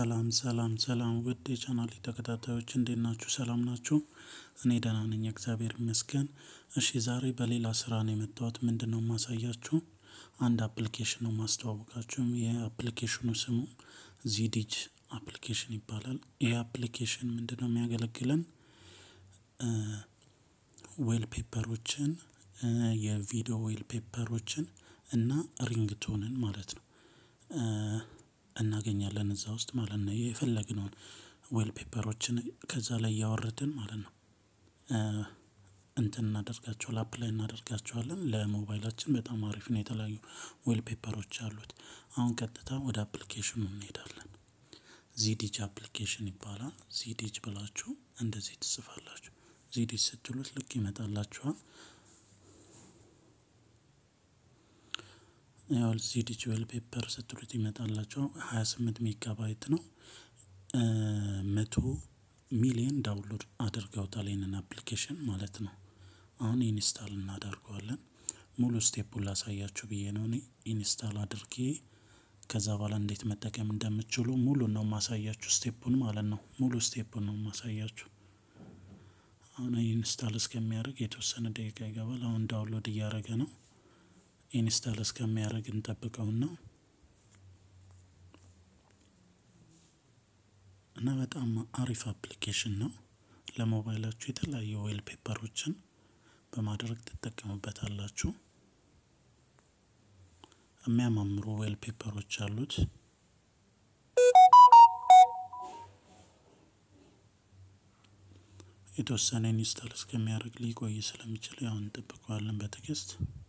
ሰላም ሰላም ሰላም ውድ የቻናሌ ተከታታዮች እንዴት ናችሁ ሰላም ናችሁ? እኔ ደህና ነኝ እግዚአብሔር ይመስገን። እሺ ዛሬ በሌላ ስራ ነው የመጣሁት ምንድነው የማሳያችሁ? አንድ አፕሊኬሽን ነው የማስተዋወቃችሁ የአፕሊኬሽኑ ስሙ ዚዲጅ አፕሊኬሽን ይባላል። ይሄ አፕሊኬሽን ምንድነው የሚያገለግለን? ዌል ፔፐሮችን የቪዲዮ ዌል ፔፐሮችን እና ሪንግቶንን ማለት ነው። እናገኛለን እዛ ውስጥ ማለት ነው የፈለግነውን ዌል ፔፐሮችን ከዛ ላይ እያወረድን ማለት ነው። እንትን እናደርጋቸዋለን አፕላይ እናደርጋቸዋለን ለሞባይላችን በጣም አሪፍ ነው። የተለያዩ ዌል ፔፐሮች አሉት። አሁን ቀጥታ ወደ አፕሊኬሽኑ እንሄዳለን። ዚዲጅ አፕሊኬሽን ይባላል ዚዲጅ ብላችሁ እንደዚህ ትጽፋላችሁ ዚዲጅ ስትሉት ልክ ይመጣላችኋል። ያው ዚዲጅ ዌል ፔፐር ስትሉት ይመጣላችኋል ሃያ ስምንት ሜጋባይት ነው። መቶ ሚሊየን ዳውንሎድ አድርገውታል ይሄንን አፕሊኬሽን ማለት ነው። አሁን ኢንስታል እናደርገዋለን ሙሉ ስቴፑን ላሳያችሁ ብዬ ነው እኔ ኢንስታል አድርጌ ከዛ በኋላ እንዴት መጠቀም እንደምትችሉ ሙሉን ነው የማሳያችሁ ስቴፑን ማለት ነው ሙሉ ስቴፑን ነው የማሳያችሁ። አሁን ኢንስታል እስከሚያደርግ የተወሰነ ደቂቃ ይገባል አሁን ዳውንሎድ እያደረገ ነው። ኢንስታል እስከሚያደርግ እንጠብቀውና እና በጣም አሪፍ አፕሊኬሽን ነው። ለሞባይላችሁ የተለያዩ ዌል ፔፐሮችን በማድረግ ትጠቀሙበታላችሁ። የሚያማምሩ ዌል ፔፐሮች አሉት። የተወሰነ ኢንስታል እስከሚያደርግ ሊቆይ ስለሚችል ያው እንጠብቀዋለን በትዕግስት።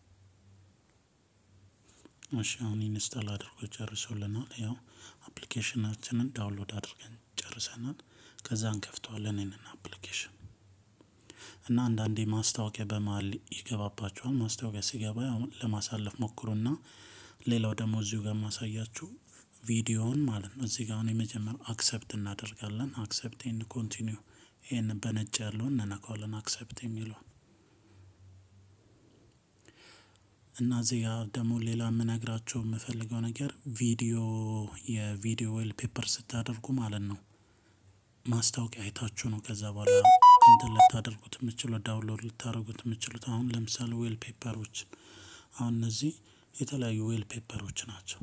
እሺ አሁን ኢንስታል አድርጎ ጨርሶልናል ያው አፕሊኬሽናችንን ዳውንሎድ አድርገን ጨርሰናል። ከዛ እንከፍተዋለን ይሄንን አፕሊኬሽን እና አንዳንዴ ማስታወቂያ በመሃል ይገባባችኋል ማስታወቂያ ሲገባ ያው ለማሳለፍ ሞክሩና ሌላው ደግሞ እዚሁ ጋር ማሳያችሁ ቪዲዮውን ማለት ነው እዚህ ጋር አሁን የመጀመሪያው አክሰፕት እናደርጋለን አክሰፕት ኤንድ ኮንቲኒው ይሄንን በነጭ ያለውን እንነካዋለን አክሰፕት የሚለውን እና እዚህ ጋር ደግሞ ሌላ የምነግራችሁ የምፈልገው ነገር ቪዲዮ የቪዲዮ ዌል ፔፐር ስታደርጉ ማለት ነው። ማስታወቂያ አይታችሁ ነው ከዛ በኋላ እንትን ልታደርጉት የምትችሉት ዳውንሎድ ልታደርጉት የምትችሉት አሁን ለምሳሌ ዌል ፔፐሮች አሁን እነዚህ የተለያዩ ዌል ፔፐሮች ናቸው።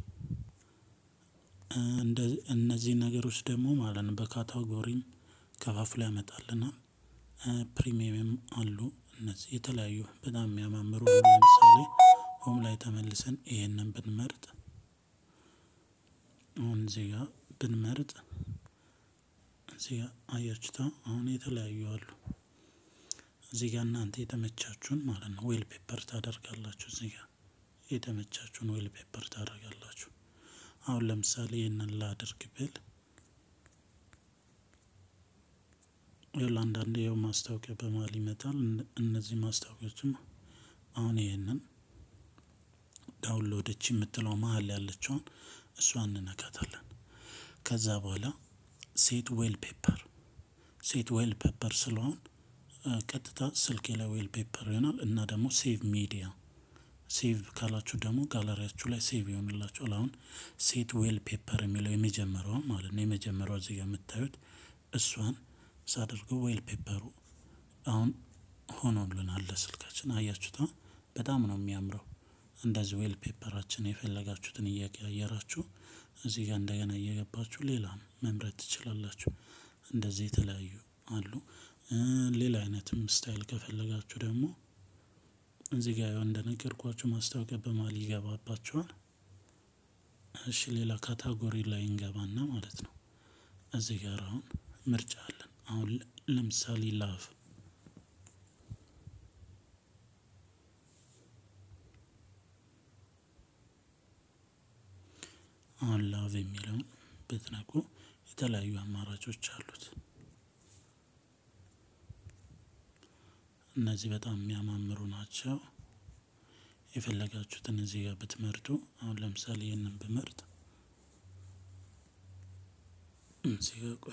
እነዚህ ነገሮች ደግሞ ማለት ነው በካታጎሪም ከፋፍሎ ያመጣልናል። ፕሪሚየምም አሉ እነዚህ የተለያዩ በጣም የሚያማምሩ ለምሳሌ ሆም ላይ ተመልሰን ይሄንን ብንመርጥ አሁን እዚህ ጋር ብንመርጥ እዚህ ጋር አያችሁታ አሁን የተለያዩ አሉ። እዚህ ጋር እናንተ የተመቻችሁን ማለት ነው ዌል ፔፐር ታደርጋላችሁ እዚህ ጋር የተመቻችሁን ዌል ፔፐር ታደርጋላችሁ። አሁን ለምሳሌ ይህንን ላድርግ ብል ይኸውልህ አንዳንዴ ያው ማስታወቂያ በመሃል ይመጣል እነዚህ ማስታወቂያዎችም አሁን ይሄንን ዳውንሎድ እቺ የምትለው መሃል ያለችውን እሷን እንነካታለን። ከዛ በኋላ ሴት ዌል ፔፐር ሴት ዌል ፔፐር ስለሆን ቀጥታ ስልኬ ላይ ዌል ፔፐር ይሆናል እና ደግሞ ሴቭ ሚዲያ ሴቭ ካላችሁ ደግሞ ጋለሪያችሁ ላይ ሴቭ ይሆንላችኋል። አሁን ሴት ዌል ፔፐር የሚለው የመጀመሪያው ማለት ነው የመጀመሪያው እዚህ ጋር የምታዩት እሷን ሳደርገው ዌል ፔፐሩ አሁን ሆኖልናል ለስልካችን አያችሁታ በጣም ነው የሚያምረው። እንደዚህ ዌል ፔፐራችን የፈለጋችሁትን እየቀያየራችሁ እዚህ ጋር እንደገና እየገባችሁ ሌላም መምረጥ ትችላላችሁ። እንደዚህ የተለያዩ አሉ። ሌላ አይነትም ስታይል ከፈለጋችሁ ደግሞ እዚህ ጋር ያው እንደነገርኳችሁ ማስታወቂያ በመሃል ይገባባችኋል። እሺ ሌላ ካታጎሪ ላይ እንገባና ማለት ነው። እዚህ ጋር አሁን ምርጫ አለን አሁን ለምሳሌ ላቭ አሁን ላቭ የሚለውን ብትነኩ የተለያዩ አማራጮች አሉት። እነዚህ በጣም የሚያማምሩ ናቸው። የፈለጋችሁትን እዚህ ጋር ብትመርጡ አሁን ለምሳሌ ይህንን ብመርጥ እዚህ ጋር ቆይ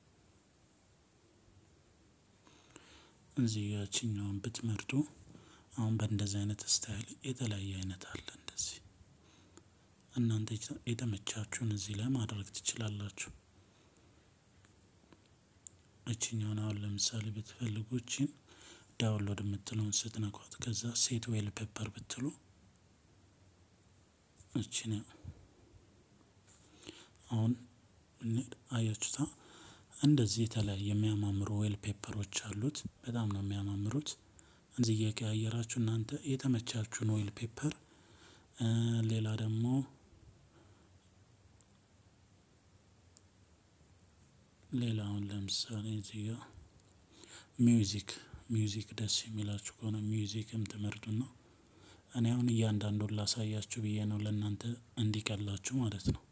እዚህ ያችኛውን ብትመርጡ አሁን በእንደዚህ አይነት ስታይል የተለያየ አይነት አለ። እንደዚህ እናንተ የተመቻችሁን እዚህ ላይ ማድረግ ትችላላችሁ። እችኛውን አሁን ለምሳሌ ብትፈልጉ እቺን ዳውንሎድ የምትለውን ስትነኳት ከዛ ሴት ዌል ፔፐር ብትሉ እቺን አሁን አያችሁታ እንደዚህ የተለያየ የሚያማምሩ ዌል ፔፐሮች አሉት። በጣም ነው የሚያማምሩት። እዚህ እየቀያየራችሁ እናንተ የተመቻችሁን ዌል ፔፐር ሌላ ደግሞ ሌላውን ለምሳሌ እዚህ ጋ ሚውዚክ ሚውዚክ ደስ የሚላችሁ ከሆነ ሚውዚክም ትመርጡና እኔ አሁን እያንዳንዱን ላሳያችሁ ብዬ ነው ለእናንተ እንዲቀላችሁ ማለት ነው።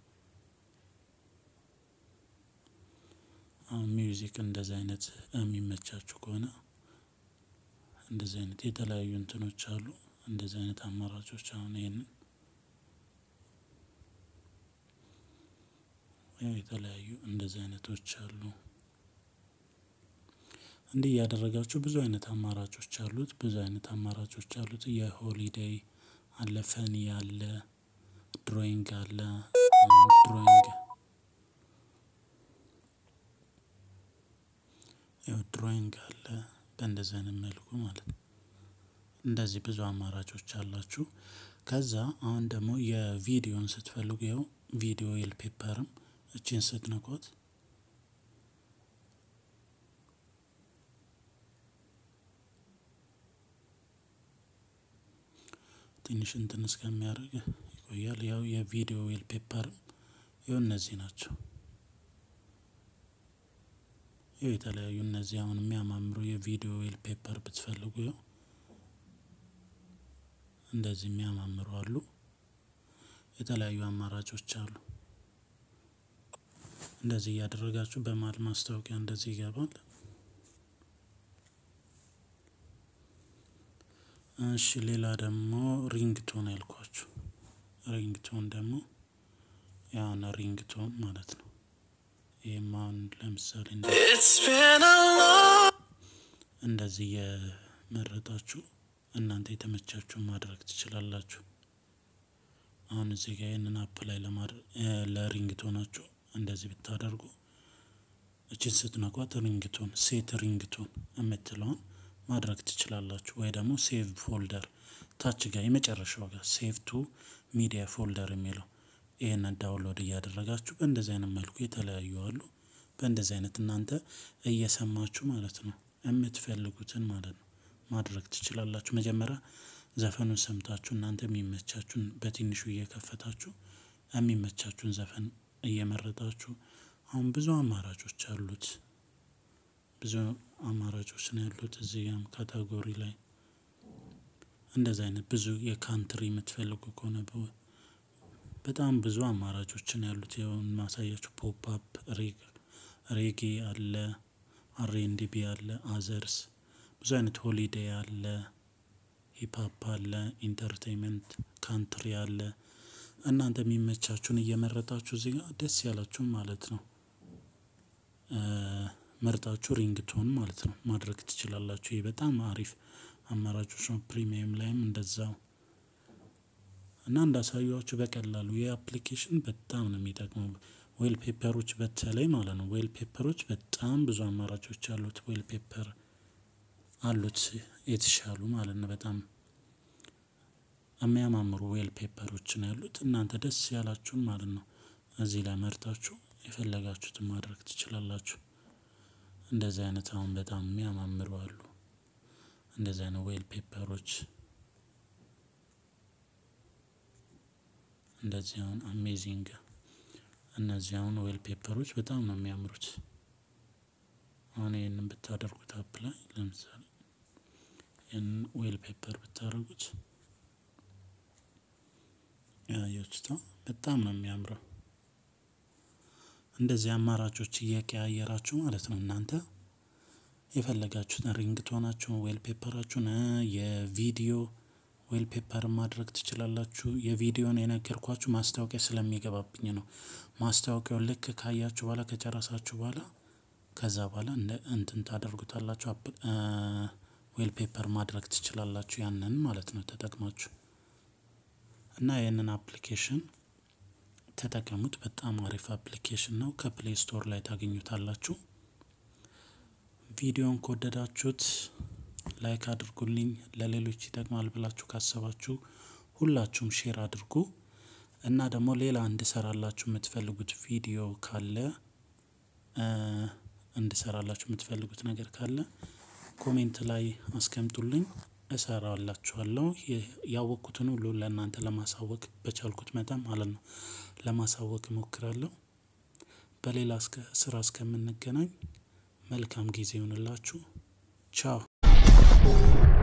አሁን ሚውዚክ እንደዚህ አይነት የሚመቻችሁ ከሆነ እንደዚህ አይነት የተለያዩ እንትኖች አሉ። እንደዚህ አይነት አማራጮች አሁን ይሄንን የተለያዩ እንደዚህ አይነቶች አሉ። እንዲህ እያደረጋችሁ ብዙ አይነት አማራጮች አሉት። ብዙ አይነት አማራጮች አሉት። የሆሊዴይ አለ፣ ፈኒ አለ፣ ድሮይንግ አለ። ድሮይንግ ያው ድሮይንግ አለ። በእንደዚህ አይነት መልኩ ማለት ነው። እንደዚህ ብዙ አማራጮች አላችሁ። ከዛ አሁን ደግሞ የቪዲዮን ስትፈልጉ ያው ቪዲዮ ዌል ፔፐርም እችን ስትነኳት ትንሽ እንትን እስከሚያደርግ ይቆያል። ያው የቪዲዮ ዌል ፔፐርም ያው እነዚህ ናቸው። ያው የተለያዩ እነዚህ አሁን የሚያማምሩ የቪዲዮ ዌል ፔፐር ብትፈልጉ ያው እንደዚህ የሚያማምሩ አሉ። የተለያዩ አማራጮች አሉ። እንደዚህ እያደረጋችሁ በመሀል ማስታወቂያ እንደዚህ ይገባል። እሺ ሌላ ደግሞ ሪንግ ቶን ያልኳችሁ ሪንግ ቶን ደግሞ ያውን ሪንግ ቶን ማለት ነው። ይህም አሁን ለምሳሌ እንደዚህ የመረጣችሁ እናንተ የተመቻችሁን ማድረግ ትችላላችሁ። አሁን እዚህ ጋር ይህንን አፕ ላይ ለማድረግ ለሪንግቶናችሁ እንደዚህ ብታደርጉ እችን ስትነኳት ሪንግቶን ሴት ሪንግቶን የምትለውን ማድረግ ትችላላችሁ። ወይ ደግሞ ሴቭ ፎልደር ታች ጋር የመጨረሻው ጋር ሴቭ ቱ ሚዲያ ፎልደር የሚለው ይህንን ዳውንሎድ እያደረጋችሁ በእንደዚህ አይነት መልኩ የተለያዩ አሉ። በእንደዚህ አይነት እናንተ እየሰማችሁ ማለት ነው የምትፈልጉትን ማለት ነው ማድረግ ትችላላችሁ። መጀመሪያ ዘፈኑን ሰምታችሁ እናንተ የሚመቻችሁን በትንሹ እየከፈታችሁ የሚመቻችሁን ዘፈን እየመረጣችሁ አሁን ብዙ አማራጮች አሉት። ብዙ አማራጮች ነው ያሉት። እዚህ ጋም ካታጎሪ ላይ እንደዚህ አይነት ብዙ የካንትሪ የምትፈልጉ ከሆነ በጣም ብዙ አማራጮችን ያሉት ይኸውን ማሳያችሁ ፖፕ አፕ ሬጌ አለ፣ አርኤንዲቢ አለ፣ አዘርስ ብዙ አይነት ሆሊዴይ አለ፣ ሂፕሀፕ አለ፣ ኢንተርቴንመንት ካንትሪ አለ። እናንተ የሚመቻችሁን እየመረጣችሁ እዚህ ጋር ደስ ያላችሁን ማለት ነው መርጣችሁ ሪንግቶን ማለት ነው ማድረግ ትችላላችሁ። ይህ በጣም አሪፍ አማራጮች ነው። ፕሪሚየም ላይም እንደዛው እና እንዳሳዩዋችሁ በቀላሉ ይህ አፕሊኬሽን በጣም ነው የሚጠቅመው። ዌል ፔፐሮች በተለይ ማለት ነው ዌል ፔፐሮች በጣም ብዙ አማራጮች አሉት። ዌል ፔፐር አሉት የተሻሉ ማለት ነው። በጣም የሚያማምሩ ዌል ፔፐሮች ነው ያሉት። እናንተ ደስ ያላችሁን ማለት ነው እዚህ ላይ መርጣችሁ የፈለጋችሁትን ማድረግ ትችላላችሁ። እንደዚህ አይነት አሁን በጣም የሚያማምሩ አሉ። እንደዚህ አይነት ዌል ፔፐሮች እንደዚህ አሁን አሜዚንግ እነዚህ አሁን ዌል ፔፐሮች በጣም ነው የሚያምሩት። አሁን ይህንን ብታደርጉት አፕ ላይ ለምሳሌ ይህንን ዌል ፔፐር ብታደርጉት ያያችሁታ በጣም ነው የሚያምረው። እንደዚህ አማራጮች እየቀያየራችሁ ማለት ነው እናንተ የፈለጋችሁትን ሪንግቶናችሁን ዌል ፔፐራችሁን የቪዲዮ ዌል ፔፐር ማድረግ ትችላላችሁ። የቪዲዮን የነገርኳችሁ ማስታወቂያ ስለሚገባብኝ ነው። ማስታወቂያውን ልክ ካያችሁ በኋላ ከጨረሳችሁ በኋላ ከዛ በኋላ እንደ እንትን ታደርጉታላችሁ ዌል ፔፐር ማድረግ ትችላላችሁ። ያንን ማለት ነው ተጠቅማችሁ እና ይህንን አፕሊኬሽን ተጠቀሙት። በጣም አሪፍ አፕሊኬሽን ነው። ከፕሌይ ስቶር ላይ ታገኙታላችሁ። ቪዲዮን ከወደዳችሁት ላይክ አድርጉልኝ። ለሌሎች ይጠቅማል ብላችሁ ካሰባችሁ ሁላችሁም ሼር አድርጉ እና ደግሞ ሌላ እንድሰራላችሁ የምትፈልጉት ቪዲዮ ካለ እንድሰራላችሁ የምትፈልጉት ነገር ካለ ኮሜንት ላይ አስቀምጡልኝ፣ እሰራላችኋለሁ። ያወቅኩትን ሁሉ ለእናንተ ለማሳወቅ በቻልኩት መጠን ማለት ነው ለማሳወቅ እሞክራለሁ። በሌላ ስራ እስከምንገናኝ መልካም ጊዜ ይሆንላችሁ። ቻው